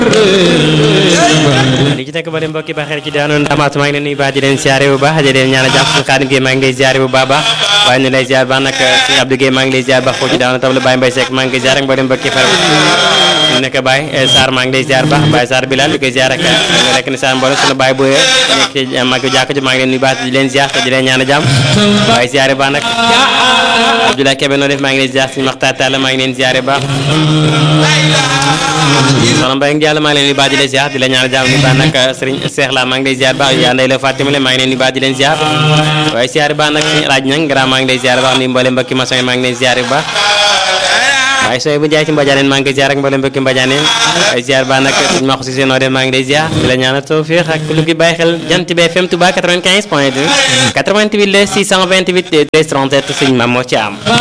li ci nekk ba dem mbokki ba xel ci daanoon damaatu maa ngi leen nuyu baax di leen ziare bu baax di leen ñaan jàmm suñu Xaadim Gueye maa ngi lay ziare bu baax baax waaye ñu lay ziare baax nag suñu Abdou Gueye maa ngi lay ziare baax foofu ci daanoon tam la Baye Mbaye Seck maa ngi koy ziare ak mboolem mbokki far ñu nekk Baye Sarr maa ngi lay ziare baax Baye Sarr Bilal di koy ziare ak rek ni saan mboolem suñu Baye Boye nekk ci mag jàkk ji maa ngi leen nuyu baax di leen ziare te di leen ñaan jàmm waaye ziare baax nag Abdoulaye Kébé noo def maa ngi leen ziare suñu Maxtaar Talla maa ngi leen ziare baax soxna Mbaye ngi yàlla maa ngi leen di baax di leen ziar di la ñaan jàmm ni baax nag Serigne Cheikh la maa ngi lay ziar baax yaa ndey la Fatima maa ngi leen di baax di leen ziar waaye ziar baax nag suñu raaj nag grand maa ngi lay ziar baax ni mboolem mbokki maçon yi maa ngi leen ziar bu baax waaye sooy bu jaay ci mbajaaneen maa ngi koy ziar ak mboolem mbokki mbajaaneen waaye ziar baax nag suñu ma xusi noo dem maa ngi lay ziar di la ñaan tawfiq ak lu ngi bàyyi xel jant bi FM Touba 95 point 2 88 628 13 37 suñu mam moo ci am